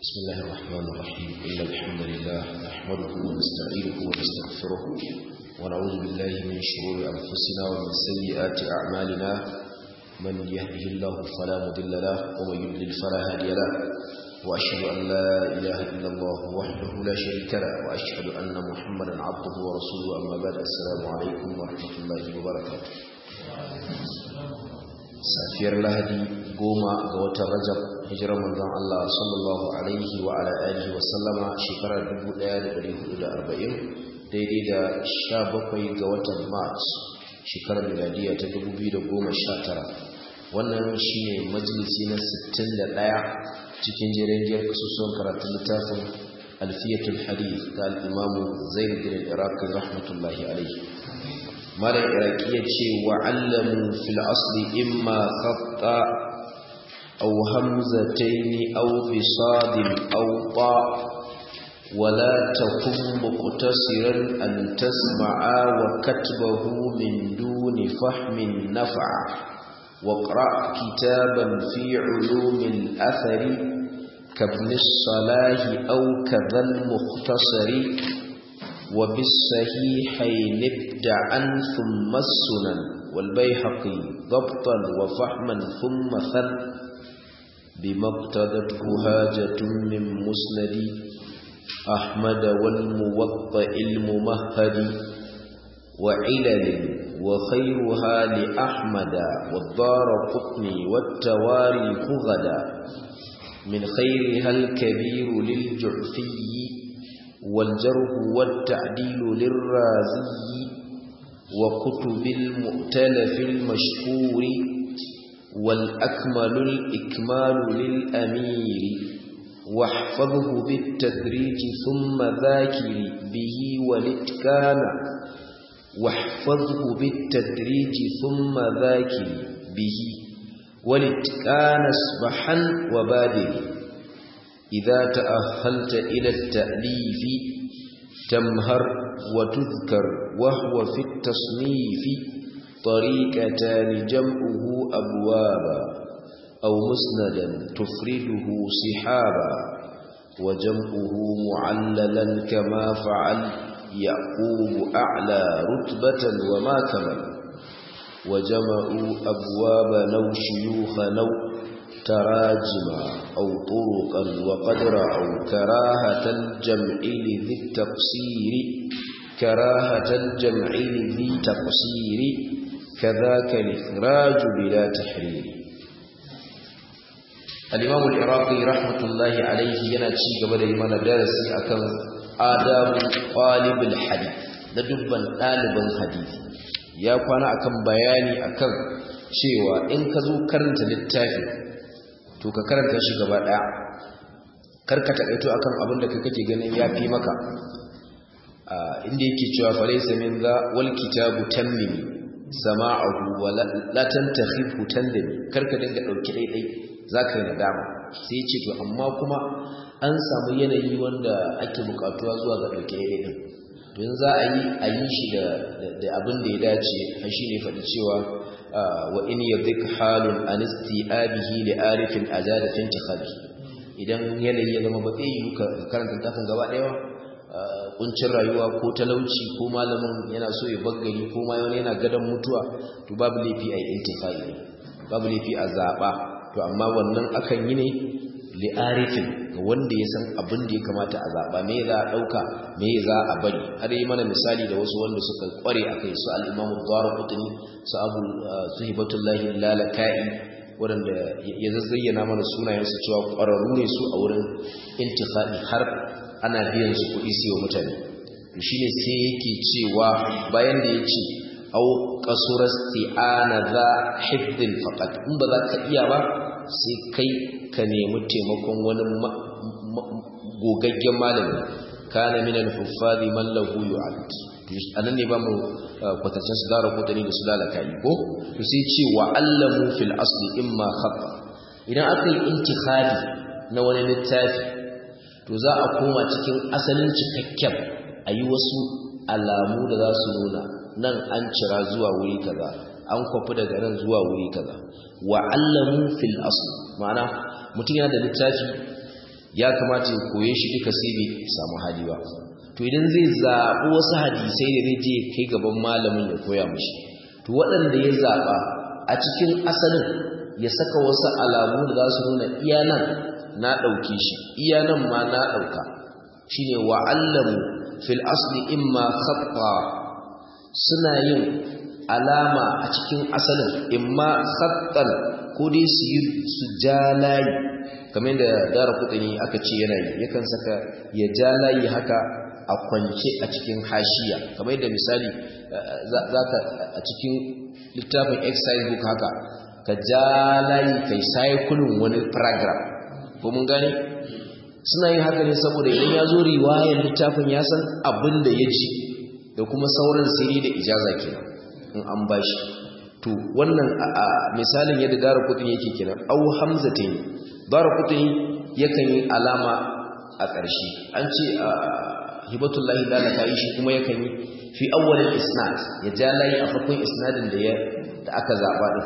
بسم الله الرحمن الرحيم إن الحمد لله نحمده ونستعينه ونستغفره ونعوذ بالله من شرور أنفسنا ومن سيئات أعمالنا من يهده الله فلا مضل له ومن يضلل فلا هادي له وأشهد أن لا إله إلا الله وحده لا شريك له وأشهد أن محمدا عبده ورسوله أما بعد السلام عليكم ورحمة الله وبركاته safiyar lahadi goma ga watan rajab hijirar manzon Allah sallallahu alaihi wa ala alihi wa sallama shekarar 1440 daidai da 17 ga watan march shekarar miladiya ta 2019 wannan shine majalisi na 61 cikin jerenjiyar kasusuwan karatun littafin alfiyatul hadith da al-imamu zaid bin iraqi rahmatullahi alaihi mara iraki ya ce wa'allamu fil asli imma khatta aw hamzataini aw bisadin aw ta ولا تكن مقتصرا أن تسمع وكتبه من دون فهم نفع واقرأ كتابا في علوم الأثر كابن الصلاح أو كذا المختصر وبالصحيحين ابدعا ثم السنن والبيحقي ضبطا وفحما ثم ثن بما اقتدته هاجة من مسند أحمد والموطئ الممهد وعلل وخيرها لأحمد والدار قطني والتواريخ غدا من خيرها الكبير للجعفي والجرح والتعديل للرازي وكتب المؤتلف المشهور والأكمل الإكمال للأمير واحفظه بالتدريج ثم ذاكر به والاتكان واحفظه بالتدريج ثم ذاكر به والاتكان اصبحا وبادر إذا تأهلت إلى التأليف تمهر وتذكر وهو في التصنيف طريقتان جمعه أبوابا أو مسندا تفرده صحابا وجمعه معللا كما فعل يعقوب أعلى رتبة وما كمل وجمعوا أبواب نو شيوخ نو تراجما أو طرقا وقد رأوا كراهة الجمع لذي التقصير كراهة الجمع لذي تقصير كذاك الإخراج بلا تحرير الإمام العراقي رحمة الله عليه يناتي قبل إيمان درسي أكن آداب طالب الحديث لدبا طالبا حديث يا كوانا أكن بياني أكن cewa in ka zo karanta littafi to ka karanta shi gaba daya karka takaito akan abin da kake ganin yafi maka inda yake cewa falaysa min za wal kitabu tammimi sama'ahu wa la tantakhibhu tandami karka dinga dauki daidai zaka yi nadama sai ya ce to amma kuma an samu yanayi wanda ake bukatuwa zuwa ga dauki daidai din don za a yi a yi shi da abin da ya dace shi ne faɗi cewa wa in yadhik halun an isti'abihi li arifin azada fi intikhabi idan yanayi ya zama ba zai yi karanta tafin gaba daya kuncin rayuwa ko talauci ko malamin yana so ya baggari ko ma wani yana gadan mutuwa to babu laifi a intifai babu laifi a zaba to amma wannan akan yi ne li arifin ga wanda ya san abin da ya kamata a zaba me za a dauka me za a bari har yi mana misali da wasu wanda suka kware akai su al-Imam Ad-Darqutni su Abu Suhibatullahi Lalakai wanda ya zazzayyana mana sunayen su cewa kwararru ne su a wurin intikhadi har ana biyan su kuɗi su wa mutane to shine sai yake cewa bayan da yace au qasura isti'ana za hifdin faqat in ba za ka iya ba sai kai ka nemi taimakon wani gogaggen malami kana min al-huffadi man lahu yu'ad anan ne ba mu kwatancin su dara kotani da su lalaka yi ko to sai ce wa allamu fil asli imma khata idan aka yi intikhadi na wani littafi to za a koma cikin asalin cikakken a yi wasu alamu da za su nuna nan an cira zuwa wuri kaza an kwafi daga nan zuwa wuri kaza wa allamu fil asli ma'ana mutum yana da littafi ya kamata ya koye shi duka sai bai samu hali ba to idan zai zaɓi wasu hadisai da zai je kai gaban malamin ya koya mashi to waɗanda ya zaɓa a cikin asalin ya saka wasu alamu da za su nuna iya nan na ɗauke shi iya nan ma na ɗauka shi ne wa'allamu fil asli imma khatta suna yin alama a cikin asalin imma khattan ko dai su yi su ja layi kamar da dara kudini aka ce yana yi yakan saka ya ja layi haka a kwance a cikin hashiya kamar da misali za ka a cikin littafin exercise book haka ka ja layi kai cycling wani paragraph ko mun gane suna yin haka ne saboda idan ya zo riwayar littafin ya san abin da ya ji da kuma sauran siri da ijaza kenan in an bashi to wannan a misalin yadda dara kudin yake kenan au hamzatain dara kudin yakan yi alama a ƙarshe an ce a hibatullahi lalaka yi shi kuma yakan yi fi awwalin isnad ya ja layi a farkon isnadin da ya da aka zaba din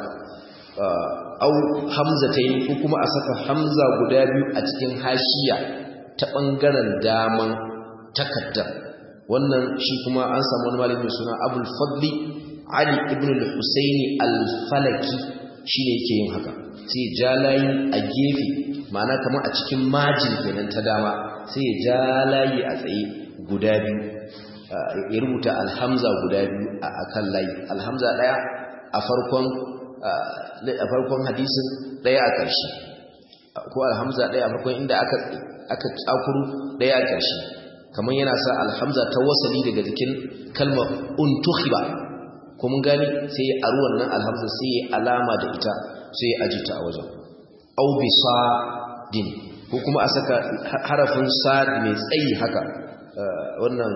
au hamzatain ko kuma a saka hamza guda biyu a cikin hashiya ta bangaren daman takaddar wannan shi kuma an samu wani malami suna abul fadli ali ibn al-husaini al-falaki shine yake yin haka sai jalayi a gefe ma'ana kamar a cikin majin kenan ta dama sai jalayi a tsaye guda biyu ya rubuta alhamza guda biyu a kan layi alhamza daya a farkon a farkon hadisin daya a ƙarshe ko alhamza daya a farkon inda aka aka tsakuru daya a ƙarshe kamar yana sa alhamza ta wasali daga jikin kalmar untukhiba ko mun gani sai a ruwan nan alhamza sai ya alama da ita sai ya ajita a wajen au bi sadin ko kuma a saka harafin sad mai tsayi haka wannan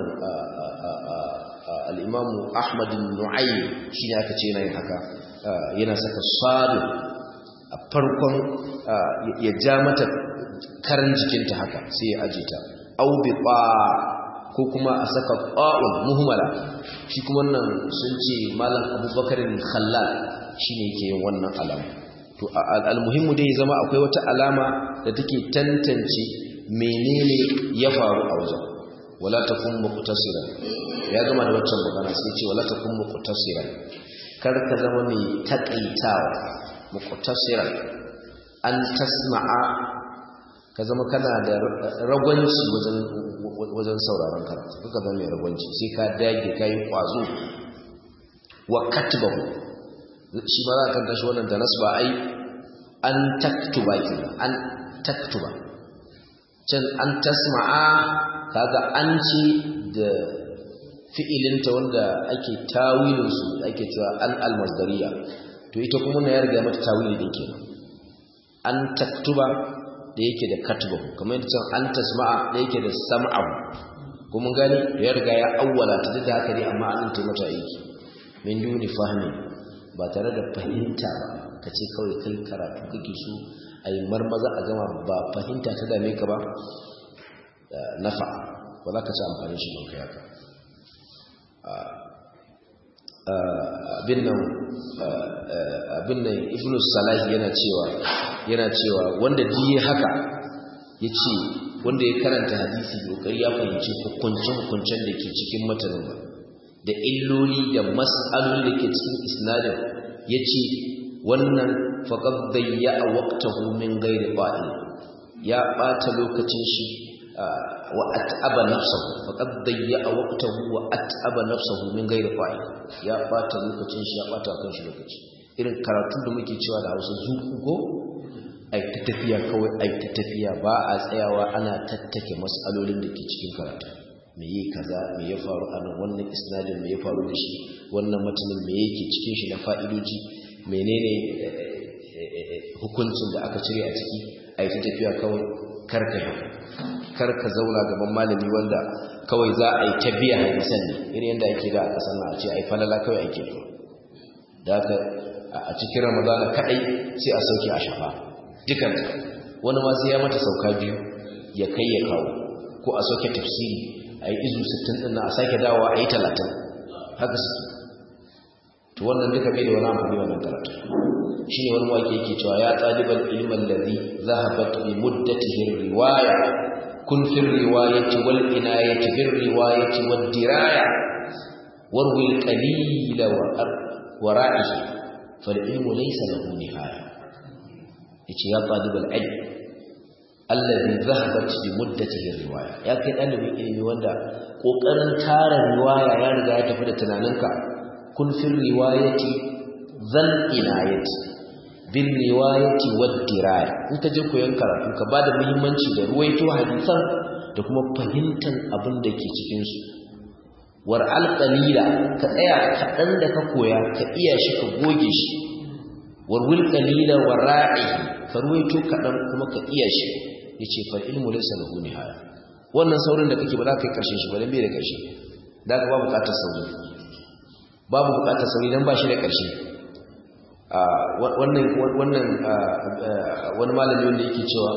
al-imamu ahmad nu'aym shine aka ce yana yin haka yana saka sad a farkon ya ja mata karan jikinta haka sai ya ajita au bi ko kuma a saka ƙa'un muhimmala shi kuma wannan sun ce malam abubakarin khallal shi ne ke yin wannan alama to almuhimmu dai zama akwai wata alama da take tantance menene ya faru a wajen wala takun muqtasiran ya gama da waccan magana sai ce wala takun muqtasiran kar ka zama mai takaitawa muqtasiran an tasma'a ka zama kana da ragwanci wajen wajen sauraron karatu kuka zama mai ragwanci sai ka dage ka yi kwazo wa katbahu shi ma za ka tashi wannan da nasu ba ai an taktuba kenan an taktuba can an tasma'a kaga an ce da fi'ilinta wanda ake tawilin su ake cewa an almasdariya to ita kuma na ya riga mata tawili din kenan an taktuba da yake da katbahu kamar yadda can an tasma'a da yake da sam'ahu kuma gani ya riga ya awwala ta da haka ne amma an ta mata aiki min duni fahmi ba tare da fahimta ba kace kawai kai karatu kake so ai marmaza a gama ba fahimta ta dame ka ba nafa ba za ka ci amfani shi don kai haka abin nan abin nan ibnu salahi yana cewa yana cewa wanda diye haka yace wanda ya karanta hadisi kokari ya fahimci hukuncin hukuncen da ke cikin matanin ba da illoli da mas'aloli da ke cikin isnadin yace wannan faqad dayya waqtahu min ghairi qa'il ya bata lokacin shi wa at'aba nafsahu faqad dayya waqtahu wa at'aba nafsahu min ghairi qa'il ya bata lokacin shi ya bata kan shi lokaci irin karatu da muke cewa da Hausa zuku ko ai ta tafiya kawai ai ta tafiya ba a tsayawa ana tattake mas'alolin da ke cikin karatu me yi kaza me ya faru a nan wannan isnadin me ya faru da shi wannan matanin me yake cikin shi na fa'idoji menene hukuncin da aka cire a ciki ai ta tafiya kawai karka yi karka zauna gaban malami wanda kawai za a yi ta biya hadisan ne irin yadda ake da a kasan a ce ai falala kawai ake da haka a cikin ramadana kadai sai a sauke a shafa dukanta wani ma sai ya mata sauka biyu ya kai ya kawo ko a sauke tafsiri a yi izu 60 din na a sake dawowa a yi 30 haka suke to wannan duka bai da wani amfani wannan karatu shine wani wake yake cewa ya talibal ilmi alladhi zahabat bi muddatihi riwaya kun fi riwayati wal inayati fi riwayati wad diraya warwi al qalila wa wara'ihi fal ilmu laysa lahu nihaya yace ya talibal ilm alladhi zahabat bi muddatihi riwaya ya kai dalibin ilimi wanda kokarin tara riwaya ya riga ya tafi da tunaninka kun fi riwayati zal inayati bin riwayati wad diraya in ka je koyon karatu ka bada muhimmanci da ruwaito hadisan da kuma fahimtar abin da ke cikin su war al qalila ka tsaya kaɗan da ka koya ka iya shi ka goge shi war wil qalila wara'i ka ruwaito kaɗan kuma ka iya shi yace fa ilmu laysa lahu nihaya wannan saurin da kake ba za ka kai karshen shi ba dan bai da karshe da ka ba bukatar sauri babu bukatar sauri dan ba shi da karshe wannan wannan wani malami wanda yake cewa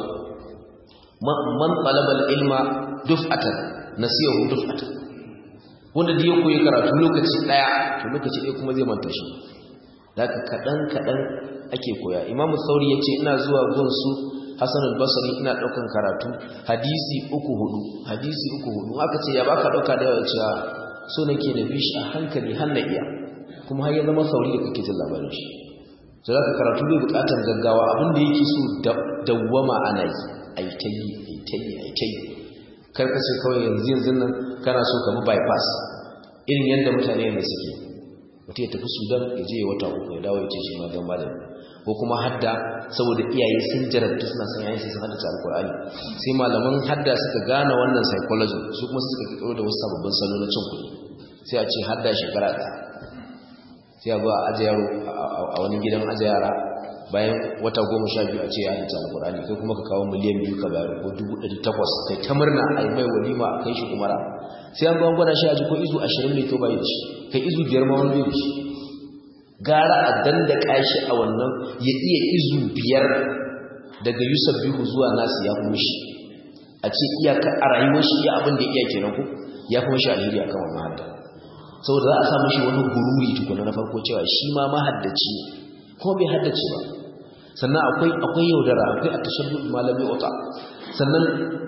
man talabal ilma duf'atan nasiyahu duf'atan wanda da ya koyi karatu lokaci daya to lokaci ɗaya kuma zai manta shi da ka kadan kadan ake koya imamu sauri yace ina zuwa gun su Hassan al-Basri ina daukan karatu hadisi uku hudu hadisi uku hudu aka ce ya baka dauka da yawa cewa so nake da bishi a hankali har na iya kuma har ya zama sauri da kake jin labarin shi sai zaka karatu bai bukatar gaggawa abin da yake so dawwama ana yi ai ta yi ai ta yi ai ta yi kar ka ce kawai yanzu yanzu nan kana so ka bi bypass irin yadda mutane ne suke mutum ya tafi Sudan ya je wata uku ya dawo ya ce shi ma dan malami ko kuma hadda saboda iyaye sun jarabta suna son yayin sun haddace alkur'ani sai malaman hadda suka gane wannan psychology su kuma suka kiro da wasu sababbin salo na cin kuɗi sai a ce hadda shekara ɗaya sai a zuwa aje yaro a wani gidan aje yara bayan wata goma sha biyu a ce ya haddace alkur'ani kai kuma ka kawo miliyan biyu ka bayar ko dubu ɗari takwas kai ta murna a yi mai walima a kai shi umara sai an gwangwa gwada shi a ji ko izu ashirin ne to bai da shi kai izu biyar ma wani bai da shi gara a dandaka shi a wannan ya iya izu biyar daga yusuf bihu zuwa nasu ya kuma shi a ce iyaka a rayuwar shi iya abin da iya kenan ku ya kuma shi alheri akan wannan hadda saboda za a samu shi wani gururi tukuna na farko cewa shi ma mahaddaci kuma bai haddace ba sannan akwai akwai yaudara akwai a tashabbu malami wata sannan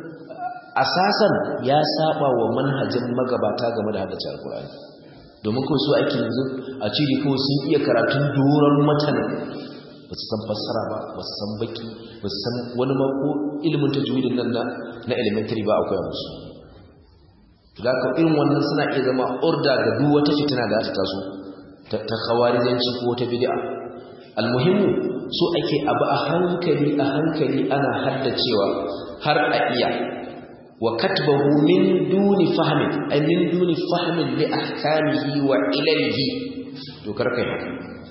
asasan ya saba wa manhajin magabata game da haddace alkur'ani domin kawai su ake yanzu a ciri kawai sun iya karatun doron matan ba su san fassara ba ba su san baki ba su san wani mako ilimin ta juwidin nan na elementary ba akwai musu da ka irin wannan suna iya zama orda ga duk wata fitina da ta taso ta khawarijanci ko wata bid'a almuhimmu so ake abu a hankali a hankali ana haddacewa har a iya وكتبه من دون فهم أي من دون فهم لأحكامه وعلله dokar kai haka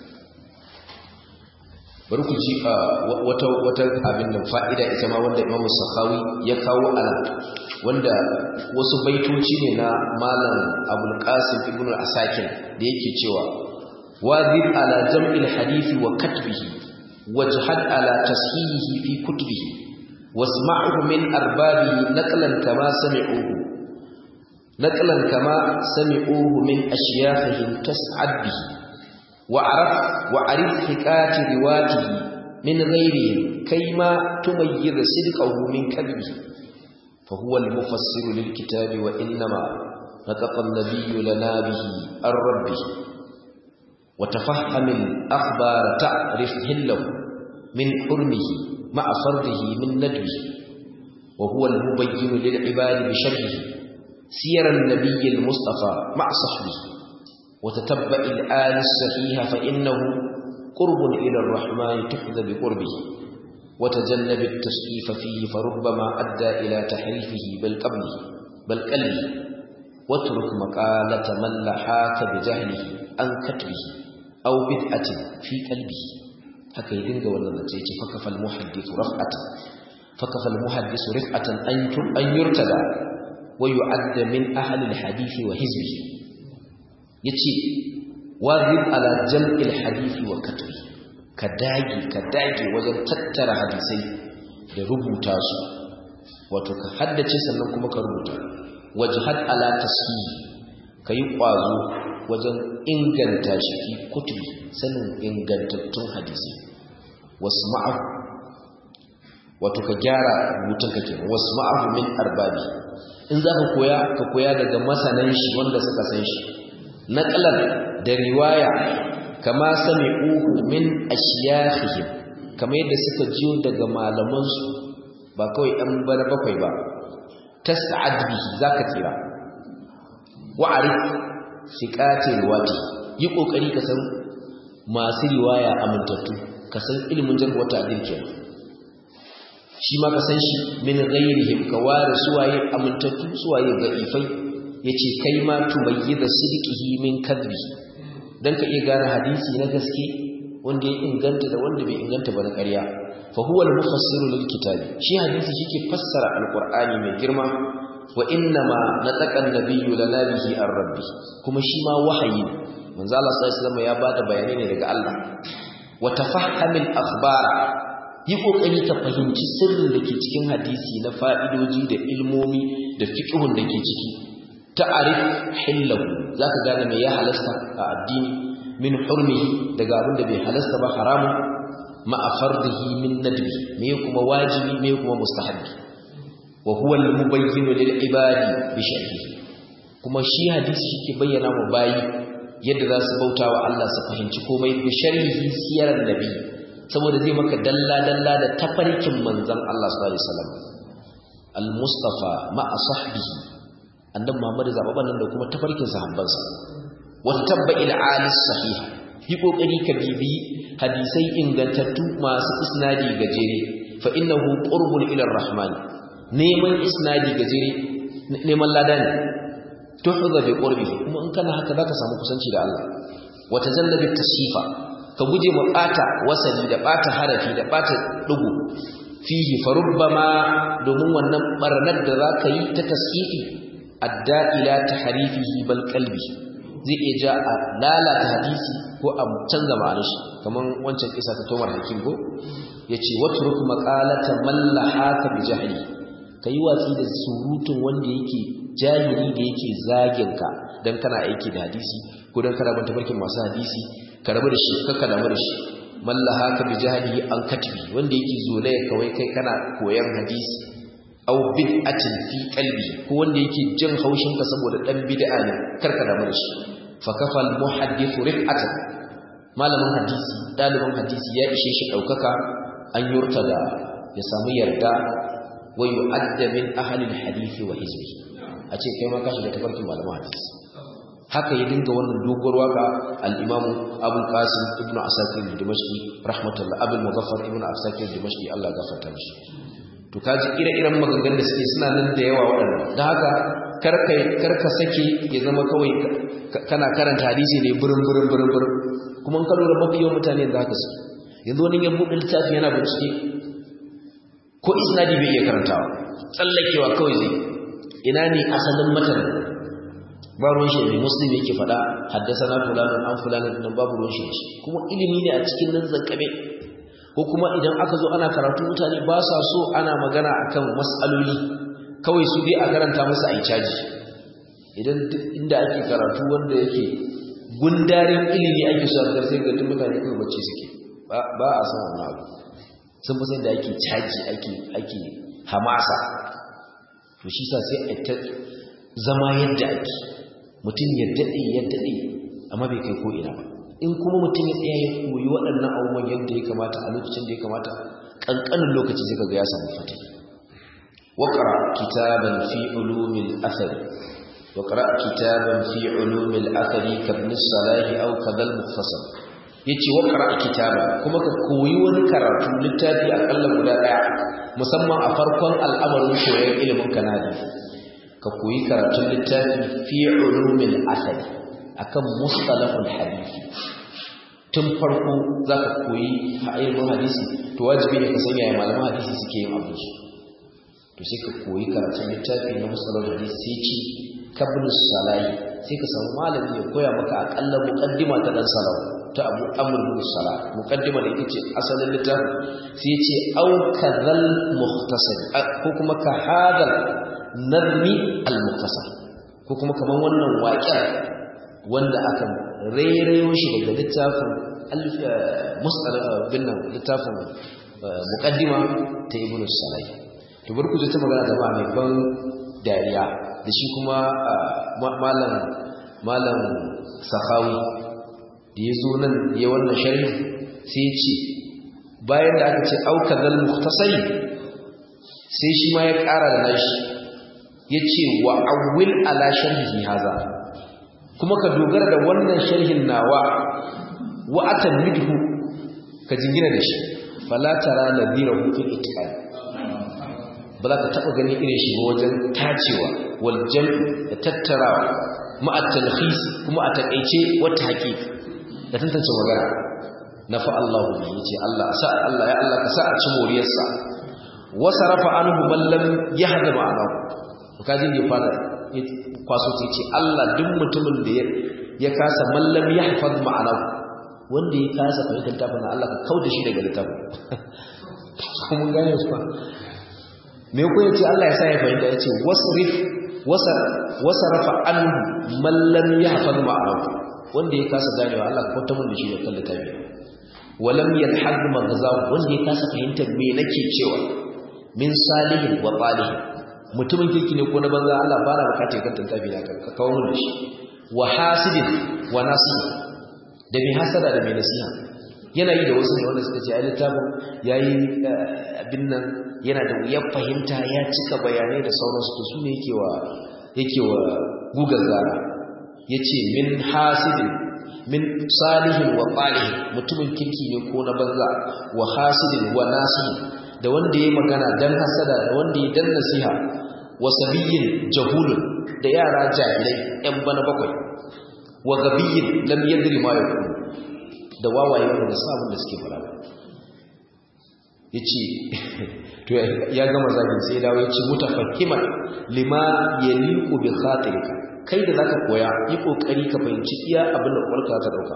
bari ku ji wata wata abin nan fa'ida ita ma wanda Imam Sakhawi ya kawo ala wanda wasu baitoci ne na Malam Abul Qasim Ibn Asakir da yake cewa wazir ala jam'il hadisi wa katbihi wajhad ala tashihihi fi kutubihi واسمعه من أربابه نقلا كما سمعوه نقلا كما سمعوه من أشياخهم تسعد به وعرف وعرف حكاية رواته من غيرهم كيما تميز صدقه من كذبه فهو المفسر للكتاب وإنما نطق النبي لنا به عن ربه وتفهم الأخبار تعرف هله من حرمه مع فرضه من ندبه وهو المبين للعباد بشرحه سير النبي المصطفى مع صحبه وتتبع الآل الصحيح فإنه قرب إلى الرحمن تحظى بقربه وتجنب التسقيف فيه فربما أدى إلى تحريفه بل قبله بل قلبه واترك مقالة من لحاك بجهله أن كتبه أو بدعة في قلبه haka ya dinga wannan zace yace fakafal muhaddith raf'atan fakafal muhaddith rif'atan an an yurtada wa yu'adda min ahli alhadith wa hizbihi yace wazib ala jam'il hadith wa katbi ka dage ka dage wajen tattara hadisai da rubuta su wato ka haddace sannan kuma ka rubuta wajhad ala tasfih kai kwazo wajen inganta shi fi kutubi sanin ingantattun hadisi wasu ma'ahu wato ka gyara rubutun ka kenan wasu ma'ahu min arbabi in za ka koya ka koya daga masanan shi wanda suka san shi naqlan da riwaya kama sami'u min ashyafihim kamar yadda suka jiyo daga malaman su ba kawai ɗan bana bakwai ba tas'ad bihi zaka tsira wa'arif siqatil wati yi kokari ka san masu riwaya amintattu ka san ilimin jarh wata adil kenan shi ma ka san shi min ghairihim ka ware suwaye amintattu suwaye da'ifai yace kai ma tumayyiza sidqihi min kadbi dan ka iya gane hadisi na gaske wanda ya inganta da wanda bai inganta ba na ƙarya fa huwa al-mufassiru lil kitabi shi hadisi shike fassara alqur'ani mai girma wa inna ma nataqa an-nabiyyu lana bihi ar-rabbi kuma shi ma wahayi manzo Allah sallallahu alaihi wasallam ya bada bayani ne daga Allah wa tafahhamil akhbara yi kokari ka fahimci sirrin da ke cikin hadisi na fa'idoji da ilmomi da fiqhun da ke ciki ta'arif hillahu zaka gane me ya halasta a addini min hurmihi daga abin da bai halasta ba haramu ma'a fardihi min nadbi me kuma wajibi me kuma mustahabbi wa huwa al-mubayyin lil ibadi bi sharhi kuma shi hadisi shike bayyana mu bayi yadda za su bauta wa Allah su fahimci komai bi sharhi siyarar nabi saboda zai maka dalla dalla da tafarkin manzon Allah sallallahu alaihi wasallam al-mustafa ma'a sahbihi annabi Muhammad zababan nan da kuma tafarkin sahabbansa wa tabba'il alis sahih yi kokari ka bibi hadisai ingantattu masu isnadi gajere fa innahu qurbun ila rahman neman isnadi gajere neman lada ne tuhza bi qurbi kuma in kana haka zaka samu kusanci da Allah wa tajallabi tashifa ka guje mu bata wasali da bata harafi da bata dugu fihi farubbama domin wannan barnar da zaka yi ta tashifi adda ila tahrifihi bal qalbi zai iya ja a lalata hadisi ko a canza ma'anar shi kaman wancan kisa ta Tomar Hakim ko yace watruk maqalata man lahaka bi jahli kai watsi da surutun wanda yake jahili da yake zagin ka dan kana aiki da hadisi ko dan kana ban tabarkin masu hadisi ka rabu da shi kakka damu da shi man lahaka bi jahli an katibi wanda yake zolaya kawai kai kana koyan hadisi aw bid'atin fi qalbi ko wanda yake jin haushin ka saboda dan bid'a ne karka da shi fa kafal muhaddith rif'atan malamin hadisi dalibin hadisi ya ishe shi daukaka an yurtada ya samu yarda wa yu'adda min ahli alhadith wa hizbi a ce kai ma ka shiga tafarkin malamin hadisi haka ya dinga wannan doguwar waka al-imamu Abu Qasim ibn Asakir al-Dimashqi rahmatullah Abu Muzaffar ibn Asakir al-Dimashqi Allah ya gafarta mishi to kaji ire-iren maganganun da suke suna nan da yawa waɗanda don haka karka sake ya zama kawai kana karanta hadisi ne burin burin burin burin kuma in ka lura mafi yawan mutane da haka suke yanzu wani ya buɗe littafi yana bincike ko isnadi bai iya karantawa tsallakewa kawai zai ina ne asalin matan ba ruwan shi ne muslim yake faɗa haddasa na fulanin an fulanin nan babu ruwan shi kuma ilimi ne a cikin nan zankabe ko kuma idan aka zo ana karatu mutane ba sa so ana magana akan mas'aloli kawai su dai a karanta musu a caji idan inda ake karatu wanda yake gundarin ilimi ake so a sai ga duk mutane kawai bacci suke ba a san wannan abu sun fi san da ake caji ake ake hamasa to shi sa sai a ta zama yadda ake mutum ya daɗe ya daɗe amma bai kai ko ina ba in kuma mutum ya tsaya ya koyi waɗannan abubuwan yadda ya kamata a lokacin da ya kamata ƙanƙanin lokaci zai ga ya samu fata waƙara kitaban fi ulumin athari waƙara kitaban fi ulumin athari kabin salahi au kadal mufasal ya ce waƙara kitaban kuma ka koyi wani karatu littafi aƙalla guda ɗaya musamman a farkon al'amarin koyon ilimin kanadi ka koyi karatun littafi fi ulumin athari akan mustalahul hadisi tun farko zaka koyi ilmin hadisi to wajibi ne ka san yaya malaman hadisi suke yin abu su to sai ka koyi karatun littafi na mustalahul hadisi sai ci kabul salai sai ka samu malami ya koya maka akalla muqaddima ta dan salau ta abu amr bin salah muqaddima da ita ce asalin littafi sai ya ce au kadhal mukhtasar ko kuma ka hadal nazmi al mukhtasar ko kuma kaman wannan waƙiyar wanda aka rairayo shi daga littafin binnan littafin muqaddima ta ibnu salih to barku ta magana da mai ban dariya da shi kuma malam malam sahawi da yazo nan ya wannan sharhi sai ce bayan da aka ce aukadal mukhtasari sai shi ma ya ƙara da nashi yace wa awwil ala sharhi haza kuma ka dogara da wannan sharhin nawa wa atamidhu ka jingina da shi fala tara nadirahu fil itqan ba za ka taɓa ganin irin shi ba wajen tacewa wal jam'i da tattarawa ma'a talhis kuma a takaice wata haƙiƙa da tantance magana na fa Allah ne yace Allah sa Allah ya Allah ka sa a ci moriyarsa wa sarafa anhu man lam yahda ma'anahu kaji ne fara kwaso ce ce Allah duk mutumin da ya kasa man lam yahfaz ma'anahu wanda ya kasa fahimtar tafin Allah ka kauda shi daga littafin mun gane su me ko yace Allah ya sa ya fahimta yace wasrif wasarafa anhu man lam yahfaz ma'anahu wanda ya kasa ganewa Allah ka kauta mun da shi da kan littafi walam yalhad maghzaw wanda ya kasa fahimtar me nake cewa min salihin wa talih mutumin kirki ne ko na banza Allah ba na bukatar kan tantabi da ka kawo mun da shi wa hasidin wa nasih da mai hasada da mai nasiha yana yi da wasu ne wanda suka ce ai littafin yayi abin nan yana da wuyar fahimta ya cika bayanai da sauransu to su ne yake wa yake wa gugar zara yace min hasidin min salihin wa qalihin mutumin kirki ne ko na banza wa hasidin wa nasihin da wanda yayi magana dan hasada da wanda yayi dan nasiha wa sabiyin jahulun da yara jahilai yan bana bakwai wa gabiyin lam yadri ma yaqulu da wawaye wanda sabon da suke fara yace to ya gama zagin sai dawo yace mutafakkiman lima yaliqu bi khatirika kai da zaka koya yi kokari ka fahimci iya abin da kwarka ta dauka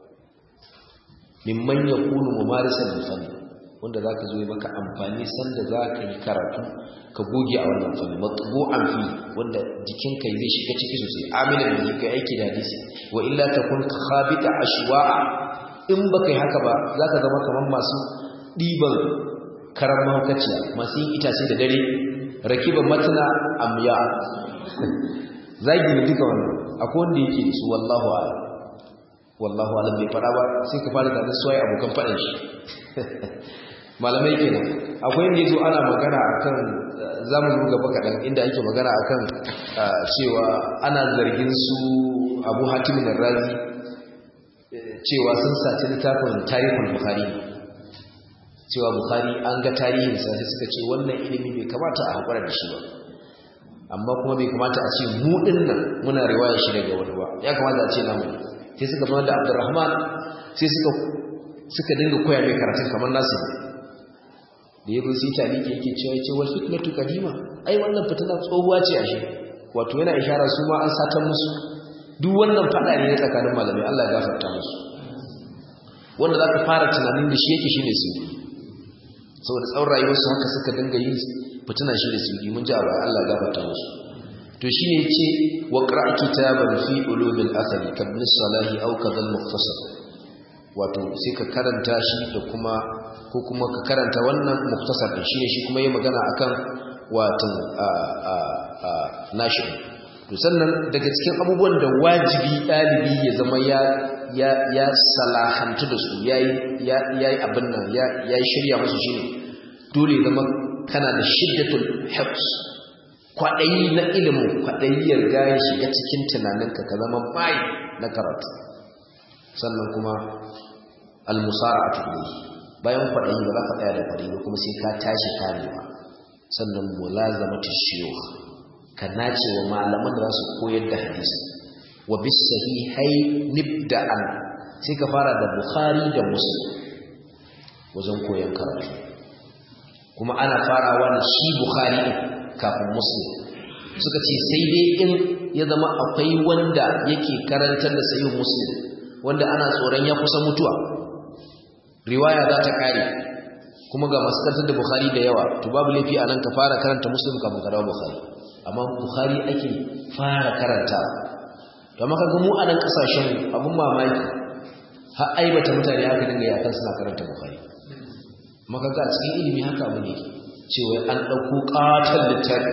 mimman yakunu mumarisan fanni wanda zaka zo maka amfani sanda zaka yi karatu ka goge a wannan fanni matbu'an fi wanda jikinka zai shiga ciki sosai aminan da kai aiki da hadisi wa illa takun khabita ashwa'a in baka yi haka ba zaka zama kaman masu diban karan mahaukaciya masu yin itace da dare rakiban matna amya zagi ne duka wannan akwai wanda yake su wallahu a'lam wallahu a'lam bai fada ba sai ka fara da soyayya abokan fadan shi malamai kenan akwai inda yazo ana magana akan zamu zo gaba kadan inda ake magana akan cewa ana zargin su Abu Hatim ar-Razi cewa sun saci littafin tarihul Bukhari cewa Bukhari an ga tarihin sa sai suka ce wannan ilimi bai kamata a hakura da shi ba amma kuma bai kamata a ce mu dinnan muna riwaya shi daga wani ba ya kamata a ce namu sai suka zama da Abdurrahman sai suka suka dinga koya mai karatun kamar nasu da ya rusi taliki yake cewa yace wal fitnatu qadima ai wannan fitina tsohuwa ce ashe wato yana ishara su ma an satan musu duk wannan fada ne tsakanin malamai Allah ya gafarta musu wanda zaka fara tunanin da shi yake shine su saboda tsawon rayuwar su haka suka dinga yi fitina shi da su mun ji a baya Allah ya gafarta musu to shine yace wa qra' kitaban fi ulumil athari kabn salahi aw kadhal mukhtasar wato sai ka karanta shi da kuma ko kuma ka karanta wannan muktasar din shine shi kuma yayi magana akan wato a a a nashi to sannan daga cikin abubuwan da wajibi dalibi ya zama ya ya ya salahantu da su yayi ya yayi abin nan ya yayi shirya musu shine dole zama kana da shiddatul hifz kwadayi na ilimin kwadayi ya riga ya shiga cikin tunaninka ka zama mai na karatu sannan kuma al-musara'atu ilayhi bayan kwaɗayi ba za ka tsaya da kwaɗayi ba kuma sai ka tashi karewa sannan mulazamatu shiyukh ka nace wa malaman da za su koyar da hadisi wa bis sahihai nibda'an sai ka fara da bukhari da muslim wajen koyon karatu kuma ana farawa da shi bukhari kafin muslim suka ce sai dai in ya zama akwai wanda yake karantar da sahih muslim wanda ana tsoron ya kusa mutuwa riwaya za ta kare kuma ga masu karantar da bukhari da yawa to babu laifi a nan ka fara karanta muslim kafin ka dawo bukhari amma bukhari ake fara karanta to amma kaga mu a nan kasashen abun mamaki har aibata mutane haka dinga yi akan suna karanta bukhari maka ga cikin ilimi haka abu ne cewa an ɗauko ƙaton littafi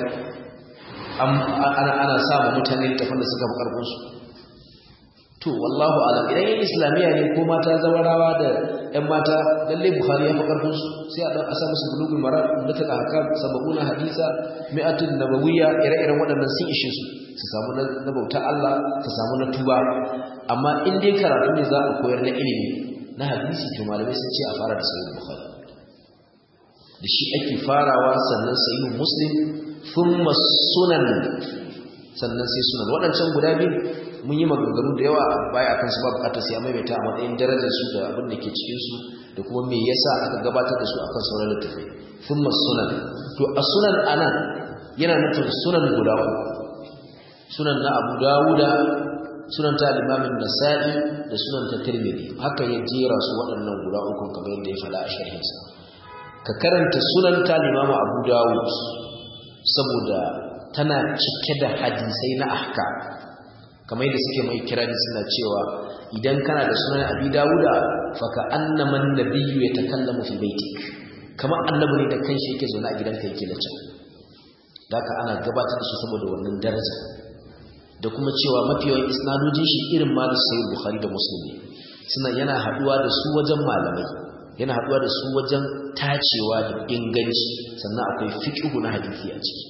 ana samun mutane littafin da suka fi ƙarfinsu to wallahu alam idan yin islamiyya ne ko mata zawarawa da ‘yan mata lalle buhari ya fi ƙarfinsu sai a ɗan asa musu bulugul mara da ta haka sababuna hadisa mi'atun nabawiyya ire-iren waɗannan sun ishe su su samu na bauta Allah su samu na tuba amma in dai karatu ne za a koyar na ilimi na hadisi to malamai sun ce a fara da sayyid bukhari da shi ake farawa sannan sayyid muslim thumma sunan sannan sai sunan waɗancan guda biyu mun yi maganganu da yawa baya akan su ba bukatar sai maimaita a matsayin darajar su da abin da ke cikin su da kuma me yasa aka gabatar da su akan sauran littafai thumma sunan to a sunan anan yana nufin sunan guda sunan na Abu Dawuda sunan ta limamin Nasa'i da sunan ta Tirmidhi haka ya jera su waɗannan guda uku kamar yadda ya faɗa a sharhinsa ka karanta sunan ta limamu Abu Dawud saboda tana cike da hadisai na ahka kamar yadda suke mai kirari suna cewa idan kana da sunan Abi Dawuda fa ka annama an-nabiyyu yatakallamu fi baitik kamar annabi ne da kanshi yake zaune a gidanka yake da can daka ana gabatar da shi saboda wannan daraja da kuma cewa mafi yawan isnadojin shi irin ma da sayyid bukhari da muslim suna yana haduwa da su wajen malamai yana haduwa da su wajen tacewa da inganci sannan akwai fiqhu na hadisi a ciki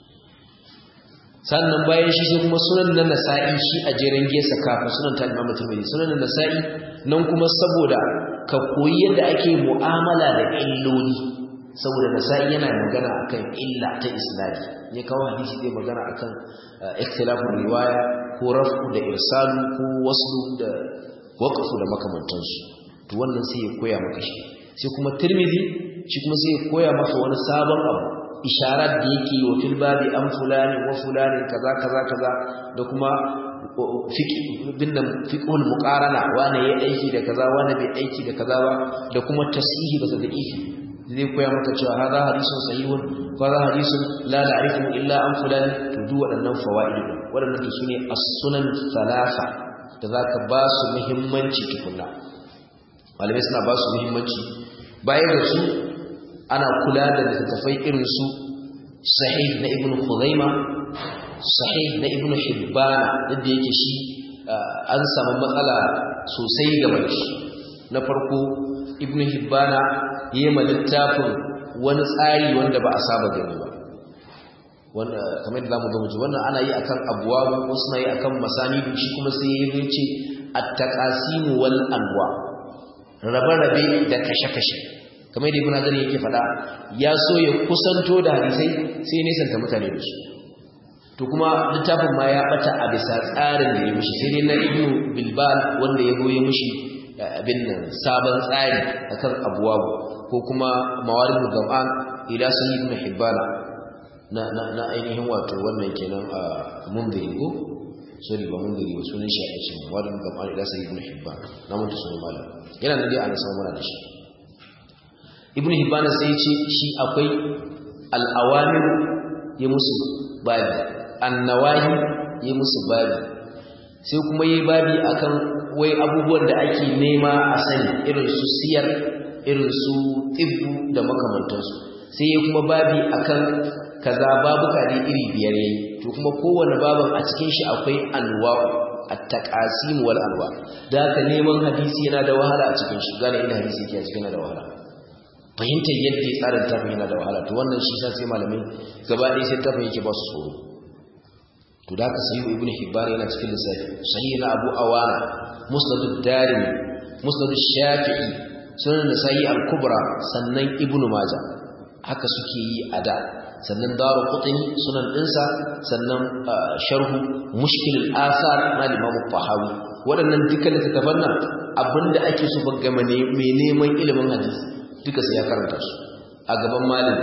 sannan bayan shi sai kuma sunan na nasa'i shi a jeren gesa kafin sunan ta imam tirmidhi sunan na nasa'i nan kuma saboda ka koyi yadda ake mu'amala da illoli saboda nasa'i yana magana akan illa ta isnadi ne kawo hadisi zai magana akan ikhtilafin riwaya ko rafu da irsalu ko waslu da waqfu da makamantansu to wannan sai ya koya maka shi sai kuma tirmidhi shi kuma sai ya koya maka wani sabon abu isharar da yake wa fil babi an fulani wa fulani kaza kaza kaza da kuma fiqh bin nan fiqhul muqarana wani yayi aiki da kaza wani bai aiki da kaza ba da kuma tasihi da tadhifi zai koya maka cewa hada hadisun sahihun ko hada hadisun la na'rifu illa an fulan to duk waɗannan fawaid waɗannan to sune as-sunan thalatha da zaka ba su muhimmanci tukunna malamai suna ba su muhimmanci bayan da su ana kula da littattafai irin su sahih na ibnu khuzaima sahih na ibnu hibbana da yake shi an samu matsala sosai game da shi na farko ibnu hibbana yi ma littafin wani tsari wanda ba a saba gani ba wanda kamar da zamu ga muji wannan ana yi akan abwabu wasu na yi akan masanidu shi kuma sai ya ce at-taqasim wal anwa rabe-rabe da kashe-kashe kamar da ibn Hazar yake faɗa ya so ya kusanto da hadisai sai ya nisanta mutane da su to kuma littafin ma ya bata a bisa tsarin da ya mishi sai dai na ibnu bilbal wanda ya goye mishi abin nan sabon tsari akan abwabu ko kuma mawarid gam'an ila sahih ibn hibbana na na na ainihin wato wannan kenan a mundiri ko sorry ba mundiri ba sunan shi a cikin mawarid gam'an ila sahih ibn hibban na mutu sunan malam yana nan dai ana samu mana da shi ibn hibban sai ce shi akwai al-awamir ya musu babi an-nawahi ya musu babi sai kuma yi babi akan wai abubuwan da ake nema a sani irin su siyar irin su tibbu da makamantansu sai ya kuma babi akan kaza babuka ne iri biyar yayi to kuma kowane babin a cikin shi akwai anwa'u at-taqasim wal anwa da haka neman hadisi yana da wahala a cikin shi gane ina hadisi yake a cikin da wahala fahimtar yadda tsarin tafi yana da wahala to wannan shi sai malamai gaba ɗaya sai tafi yake ba su tsoro to da haka sahihu ibnu hibban yana cikin lissafi sahih na abu awana musnad ad-darimi musnad ash-shafi'i sunan nasa'i al-kubra sannan ibnu majah haka suke yi a da sannan daru qutni sunan dinsa sannan sharhu mushkil al-athar na imam al-tahawi waɗannan dukkan littattafan nan abinda ake so ba game ne mai neman ilimin hadisi duka sai ya karanta su a gaban malami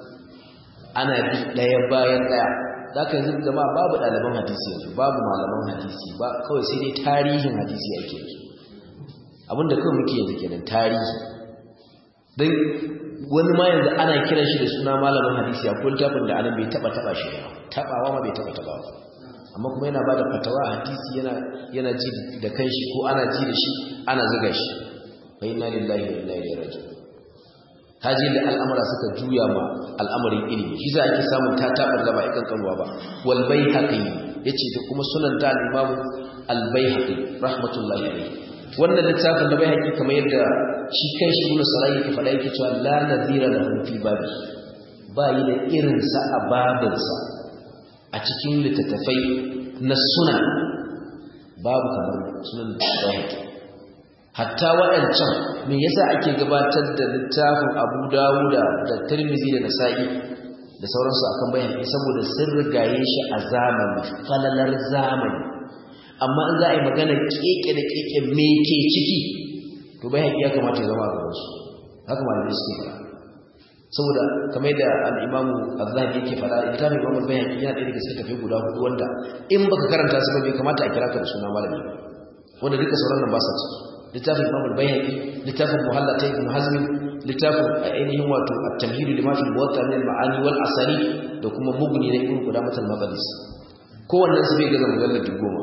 ana bi daya bayan daya zaka yanzu jama'a babu ɗaliban hadisi yanzu babu malaman hadisi ba kawai sai dai tarihin hadisi ake yi abinda kawai muke yanzu kenan tarihi dan wani ma yanzu ana kiran shi da suna malamin hadisi a kullum tafin da anan bai taba taba shi ba tabawa ma bai taba taba amma kuma yana bada fatawa hadisi yana yana ji da kanshi ko ana ji da shi ana zuga shi fa inna lillahi wa inna ilaihi raji'un haji da al'amura suka juya ma al'amarin ilimi shi za ake samun ta tabar da ba ikan kanwa ba wal baihaqi yace da kuma sunan ta al-imam al baihaqi rahmatullahi alayhi wannan littafin da baihaqi kamar yadda shi kanshi ibn sarai yake faɗa yake cewa la nadhira lahu fi babi ba yi da irin sa a babinsa a cikin littattafai na sunan babu kamar sunan baihaqi hatta waɗancan me yasa ake gabatar da littafin Abu Dawuda da Tirmidhi da Nasa'i da sauransu akan bayani saboda sun rigaye shi a zamani falalar zamani amma in za a yi magana keke da keke me ke ciki to bayani ya kamata ya zama a gaban su haka malamai suke fara saboda kamar da al-Imam Az-Zahabi yake fara littafin Imam Bayhaqi yana ɗaya daga cikin tafi guda hudu wanda in baka karanta su ba bai kamata a kira ka da suna malami wanda duka sauran nan ba sa ciki littafin Imam al-Bayhaqi littafin Muhallata ibn Hazm littafin ainihin wato at-tamhid lima fi muwatta min al-ma'ani wal asari da kuma mughni na ibn Qudamah al-Maqdis kowannen su bai ga mujalladi goma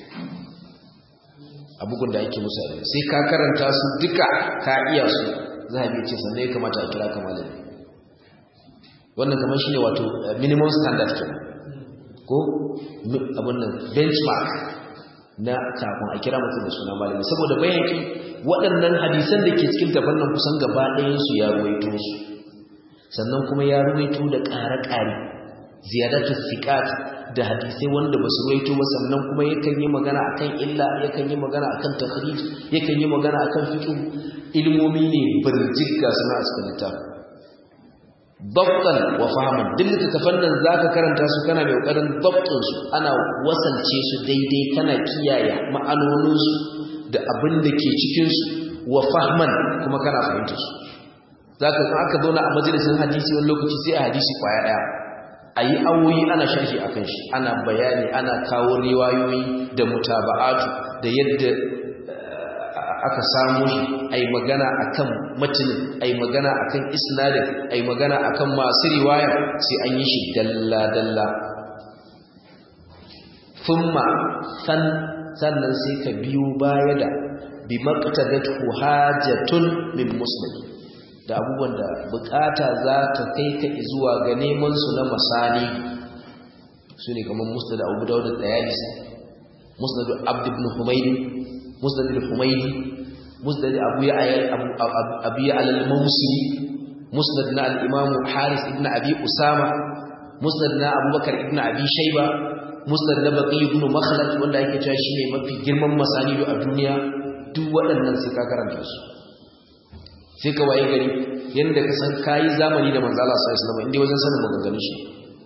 abugun da ake musu sai ka karanta su duka ka iya su zahabi ce sannan ya kamata a kira ka malami wannan kamar shine wato minimum standard kenan ko abun nan benchmark na kafin a kira mutum da suna malami saboda bayaki waɗannan hadisan da ke cikin tafannan kusan gaba ɗayansu ya ruwaito su sannan kuma ya ruwaito da ƙare-ƙare ziyadatu siqat da hadisai wanda ba su ruwaito ba sannan kuma yakan yi magana akan illa yakan yi magana akan takhrij yakan yi magana akan fiqh ilmomi ne birjik ga suna a cikin littafin dabtan wa fahman duk littattafan nan zaka karanta su kana mai kokarin dabtin su ana wasance su daidai kana kiyaye ma'anonin su da abin da ke cikin su wa fahman kuma kana fahimta su zaka san aka zauna a majalisin hadisi wani lokaci sai a hadisi kwaya daya ayi awoyi ana sharhi akan shi ana bayani ana kawo riwayoyi da mutaba'atu da yadda aka samu shi ai magana akan matinin ai magana akan isnadin ai magana akan masu riwaya sai an yi shi dalla dalla thumma san sannan sai ka biyo baya da bi maqtadatu hajatun min muslim da abubuwan da bukata za ta kai ka zuwa ga neman su na masani su ne kamar musnad abu dawud da tayalisi musnad abd ibn humaydi musnad al-humaydi musnad abu ya'ya abu ya'la al-mawsili musnad na al-imam haris ibn abi usama musnad na abubakar ibn abi shayba musnad na baqi ibn makhlad wanda yake cewa shine mafi girman masanidu a duniya duk waɗannan sai ka karanta su sai ka waye gari yanda ka san kayi zamani da manzo Allah sallallahu alaihi wasallam inda wajen sanin maganganun shi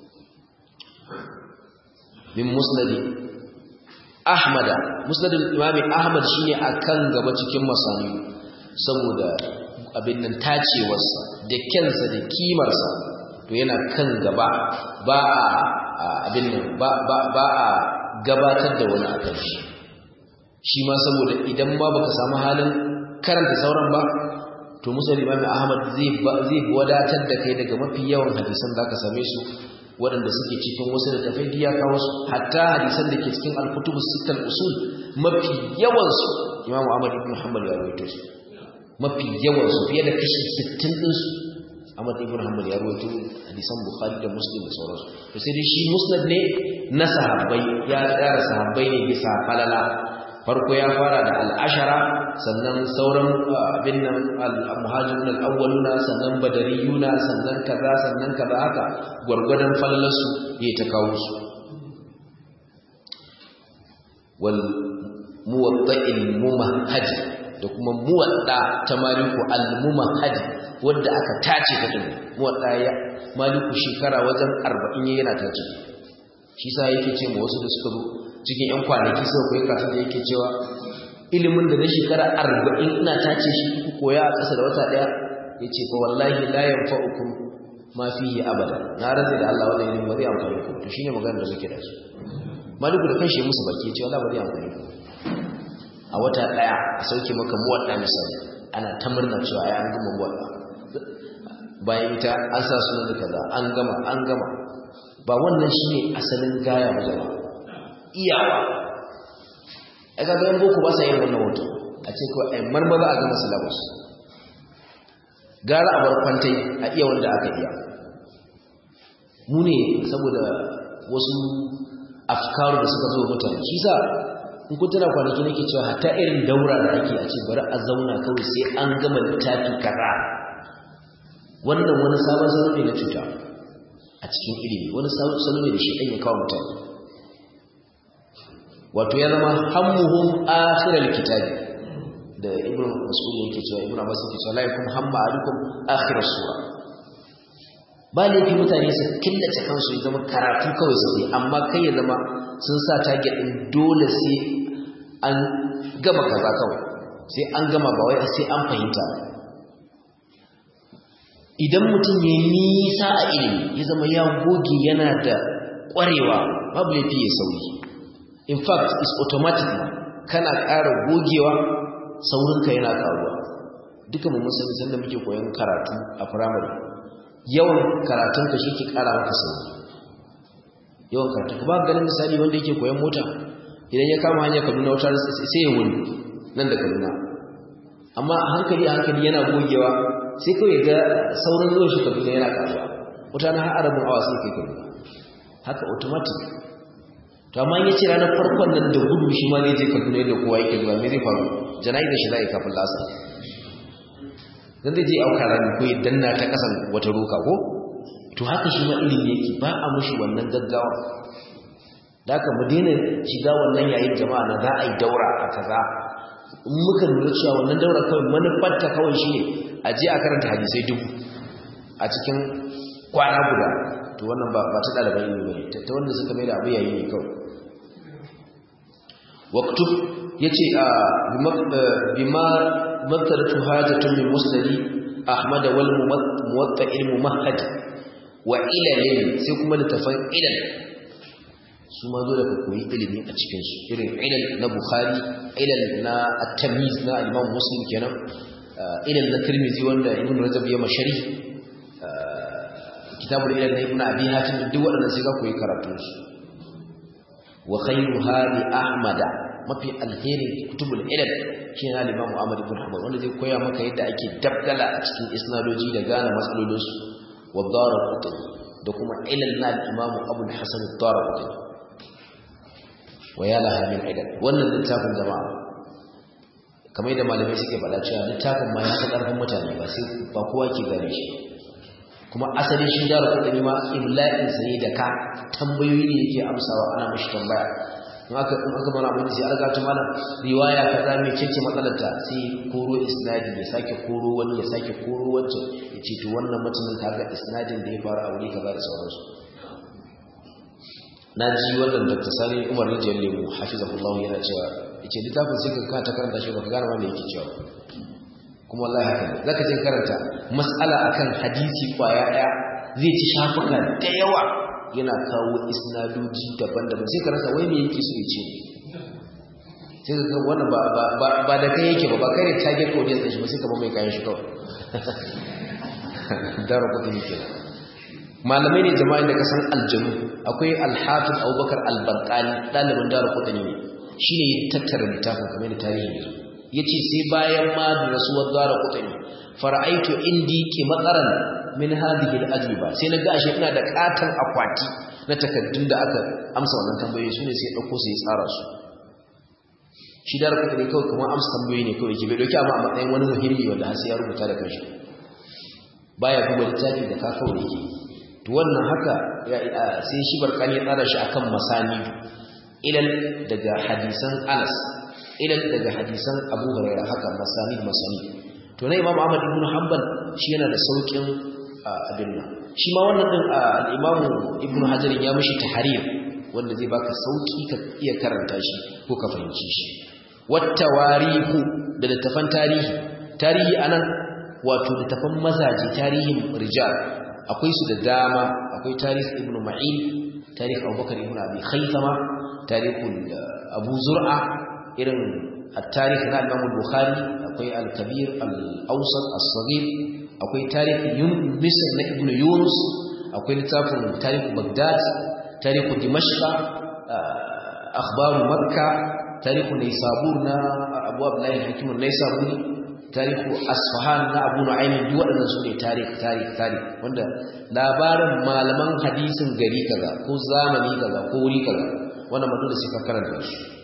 min musnadi ahmada musnadul imami ahmad shine akan gaba cikin masani saboda abin nan tacewarsa da kyansa da kimarsa to yana kan gaba ba a abin nan ba ba ba a gabatar da wani akan shi shi ma saboda idan ma baka samu halin karanta sauran ba to musnad imami ahmad zai zai wadatar da kai daga mafi yawan hadisan zaka same su waɗanda suke cikin wasu da tafai biya kawo su hatta hadisan da ke cikin al-kutubus sittal usul mafi yawan su Imam Ahmad ibn Hanbal ya rawaito su mafi yawan su fiye da kashi 60 din su Ahmad ibn Hanbal ya rawaito hadisan Bukhari da Muslim da sauransu to sai dai shi musnad ne na sahabbai ya tsara sahabbai ne bisa falala farko ya fara da al'ashara sannan sauran abin nan al-muhajirun al-awwaluna sannan badariyuna sannan kaza sannan kaza haka gwargwadon falalarsu ya ta kawo su wal muwadda'il mumahhaj da kuma muwadda ta maliku al-mumahhaj wanda aka tace ta din muwadda ya maliku shekara wajen 40 yana tace shi sa yake ce ma wasu da suka zo cikin 'yan kwanaki suka koyi kasu da yake cewa ilimin da na shekara arba'in ina tace shi ku koya a ƙasa da wata ɗaya ya ce fa wallahi la yanfa'ukum ma fihi abada na rantsa da Allah wannan ilimin ba zai amfani ku to shine maganar da muke da su maliku da kanshi musu baki ya ce wallahi ba zai amfani ku a wata ɗaya a sauke maka muwadda misali ana ta murna cewa ai an gama muwadda bayan ita an sa sunan da kaza an gama an gama ba wannan shine asalin gaya ba jama'a iyawa ai ga yan boko ba sa yin wannan hoto a ce kawai ai marmaza a gama syllabus gara a bar kwantai a iya wanda aka iya mu ne saboda wasu afkaru da suka zo mutane shi sa in kun tana kwanaki nake cewa hatta irin daura da ake a ce bari a zauna kawai sai an gama littafi kaza wannan wani sabon salo ne na cuta a cikin ilimi wani salo ne da shi ɗan ya kawo mutane wato ya zama hammuhum akhiral kitabi da ibnu mas'ud yake cewa ibnu abbas yake cewa la yakum hamma alukum akhiras sura ba laifi mutane su killace kansu ya zama karatu kawai su yi amma kai ya zama sun sa target din dole sai an gama kaza kawai sai an gama ba wai sai an fahimta idan mutum ya nisa a ilimi ya zama ya goge yana da ƙwarewa babu laifi ya sauri in fact is automatic kana ƙara gogewa saurinka yana ƙaruwa duka mu musulmi sanda muke koyon karatu a firamare yawan karatunka shi ke ƙara maka sauri yawan karatu ka ba ganin misali wanda yake koyon mota idan ya kama hanyar kaduna wata sai ya wuni nan da kaduna amma a hankali a hankali yana gogewa sai kawai ga sauran zuwa shi kaduna yana ƙaruwa wata na har arabin awa sai kai kaduna haka automatic to amma in yace ranar farkon nan da gudu shi ma zai je Kaduna yadda kowa yake zuwa me zai faru jana'izar shi zai kafin lasa dan zai je auka rami ko ya danna ta kasan wata roka ko to haka shi ma ilimi yake ba a mushi wannan gaggawa da haka mu daina shiga wannan yayin jama'a na za a yi daura a kaza in muka lura cewa wannan daura kawai manufarta kawai shi ne a je a karanta hadisai dubu a cikin kwana guda to wannan ba ta ɗaliban ilimi ba ne ta wanda suka mai da abu yayi ne kawai waktub ya ce a bima mattaratu hajjatun min musnadi ahmad wal muwatta ilmu mahad wa ilalin sai kuma littafan ilal su ma zo daga koyi ilimi a cikinsu irin ilal na bukhari ilal na at-tamiz na imam muslim kenan ilal na tirmizi wanda ibn rajab ya mashari kitabul ilal na ibn abi hatim duk waɗannan sai ka koyi karatun su wa khayruha li ahmada mafi alheri kutubul ilal shine na imam ahmad ibn hanbal wanda zai koya maka yadda ake dabdala a cikin isnadoji da gane matsalolin su wa daraqutni da kuma ilal na imam abul hasan ad-daraqutni wa ya laha min ilal wannan littafin jama'a kamar da malamai suke faɗa cewa littafin ma ya fi ƙarfin mutane ba sai ba kowa ke gane shi kuma asalin shi da kudin ma imla'in sa ne da ka tambayoyi ne yake amsawa ana mishi tambaya in aka in aka mana abin sai alga ta mana riwaya kaza me ce matsalar ta sai koro isnadi ya sake koro wani ya sake koro wancan ya ce to wannan mutumin kaga isnadin da ya fara a wuri kaza da sauransu na ji wannan dr sani umar rijiyar lemu hafizahullahu yana cewa yace littafin sai ka ta karanta shi baka gane ma me yake cewa kuma wallahi haka ne zaka je karanta mas'ala akan hadisi kwaya daya zai ci shafuka da yawa yana kawo isnadoji daban-daban sai ka rasa wai me yake so ya ce sai ka ga wannan ba ba ba da kai yake ba ba kai ne target audience din shi ba sai ka ba mai kayan shi kawai daro kudin yake malamai ne jama'in da kasan aljanu akwai alhafiz abubakar albarkani ɗalibin daro kudin ne shi ne tattara littafin kamar da tarihi ne ya ce sai bayan ma da rasuwar daro kudin fara'aitu indi ke matsaran min hadhihi al-ajwiba sai na ga ashe ina da katon akwati na takaddun da aka amsa wannan tambayoyi sune sai dauko sai tsara su shi da rubuta ne kawai kuma amsa tambayoyi ne kawai ke bai dauki amma a matsayin wani muhimmi wanda har sai ya rubuta da kanshi baya duba littafi da ka kawai yake to wannan haka sai shi barkani ya tsara shi akan masani ilal daga hadisan Anas ilal daga hadisan Abu Hurairah haka masani masani to na Imam Ahmad ibn Hanbal shi yana da saukin abin nan shi ma wannan din al-Imam Ibn Hajar ya mishi tahrir wanda zai baka sauki ka iya karanta shi ko ka fahimci shi wattawarihu da littafan tarihi tarihi anan wato littafan mazaje tarihin rijal akwai su da dama akwai tarih Ibn Ma'in tarih Abubakar ibn Abi Khaythama tarihul Abu Zur'a irin التاريخ na Imam Bukhari akwai al-Kabir al-Awsat as-Saghir akwai tarihi Misr na Ibn Yunus akwai littafin tarihi Baghdad tarihi Dimashq akhbaru makka tarihu naysabur na abu abdullahi hakim naysaburi tarihu asfahan na abu nu'aym duk waɗannan su ne tarih tarih tarih wanda labarin malaman hadisin gari kaza ko zamani kaza ko wuri kaza wannan mutum da suka karanta shi